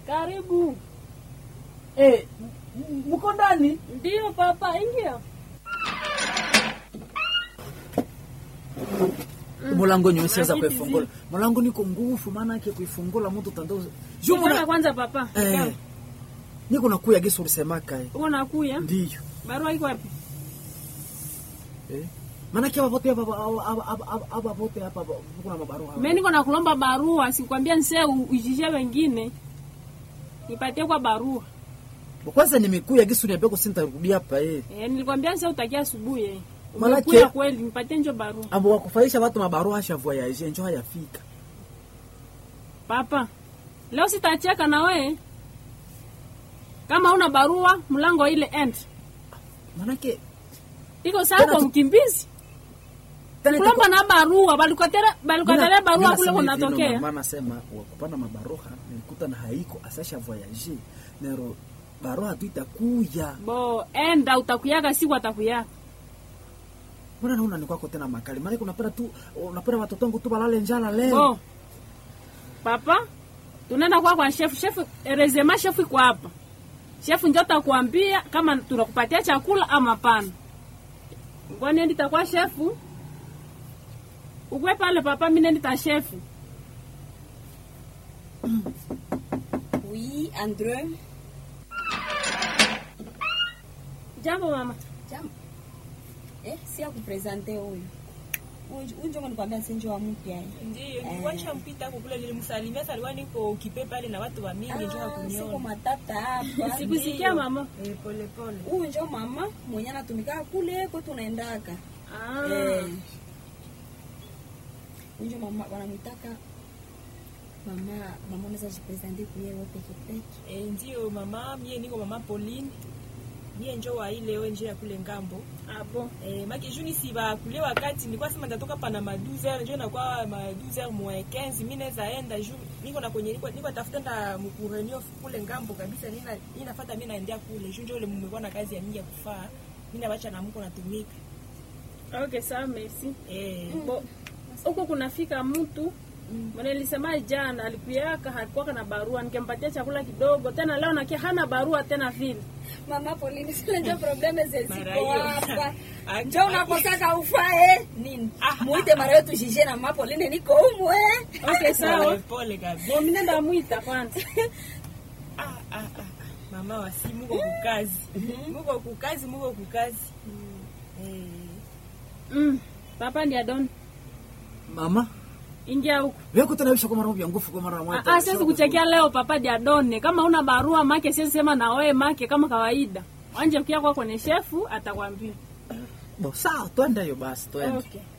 Karibu. Eh, m- m- mko ndani? Ndio papa, ingia. Mulango nyo siweza Maviti kuifungula. Mulango niko nguvu maana yake kuifungula mtu tando. Juu Mbona muna kwanza papa? eh niko nakuya gisi ulisemaka eh. Uko nakuya? Ndiyo. Barua iko wapi? Eh. Maana yake hapa wote hapa hapa hapa hapa wote hapa kuna mabarua. Mimi niko nakulomba barua, sikwambia nse ujishe wengine. Nipatie kwa barua. Kwanza nimekuya gisi uniambia sintarudi hapa eh. Eh, nilikwambia nse utakia asubuhi. eh. Malaki- Umekuya kweli, nipatie njo barua. Abo wakufaisha watu mabarua hasha voyage njo hayafika. Papa, leo sitacheka na we. Kama una barua, mlango ile end. Maana yake Iko sawa kwa Tena tu- mkimbizi. tena Kulomba na barua, balikotera balikotera barua kule kunatokea. Mama nasema wakupana mabaroha nilikuta na haiko asasha voyage. Nero baroha tu itakuya. Bo, enda utakuyaga siku atakuyaka. Mbona naona ni kwako tena makali? Maana unapenda tu unapenda watoto wangu tu balale njala leo. Bo. Papa, tunaenda kwa kwa chef. Chef, erezema chef iko hapa. Chef ndio atakuambia kama tunakupatia chakula ama pana. Ngwani ndi takwa chef. Ukwe pale papa, mimi ndi ta chef. Oui, Andre. Jambo mama. Jambo. Eh, si ya kupresente huyu. Huyu huyu ndio nikwambia si ndio wa mpya. eh. Ndiyo, nilikuwa nishampita hapo kule, nilimsalimia sasa, alikuwa niko kipe pale na watu wa mingi, njoo Ah, siko kuniona. matata hapa. Sikusikia mama. Eh, pole pole. Huyu ndio mama mwenye anatumika kule kwa tunaendaka. Ah. Eh. Huyu ndio mama wanamtaka mama mama unaweza jipresente kuye wewe peke peke. Eh, ndio mama, mie niko mama Pauline. Mie njoo wa ile wewe njoo ya kule ngambo. Abo. Eh, maki juni si ba kule wakati nilikuwa sema nitatoka pana ma 12h njoo inakuwa ma 12h moins 15 mimi naweza enda juu niko na kwenye niko niko tafuta nda mkurenio kule ngambo kabisa nina ninafuata mimi naendea kule juu njoo ile mmekuwa na kazi ya mingi ya kufaa. Mimi nabacha na mko natumika. Okay, sawa, merci. Eh, Bo, huko kunafika mtu mwenye nilisema jana alikuyaka hakuwaka na barua, nikempatia chakula kidogo, tena leo nakia hana barua tena vile. Mama Pauline, sile ndio probleme Mara zeziko hiyo. hapa. Aki- Njoo unakosaka ufae nini? Ah, Muite mara yetu jije na Mama Pauline niko humu eh. Okay, pole sawa. pole kabisa. Bo, mimi nenda mwita kwanza. Ah, ah, ah. mama wasi muko kukazi muko kukazi muko kukazi Eh, Mm. Papa ndiye Adon. Mama, Ingia huko. wewe tena bisha kwa mara ya nguvu kwa mara moja. Ah, ah, siwezi kuchekea leo papa ndiye Adon. Kama una barua make siwezi sema na wewe make kama kawaida. Wanje ukia kwa kwenye shefu atakwambia. Bo, sawa, twende hiyo basi, twende. Okay.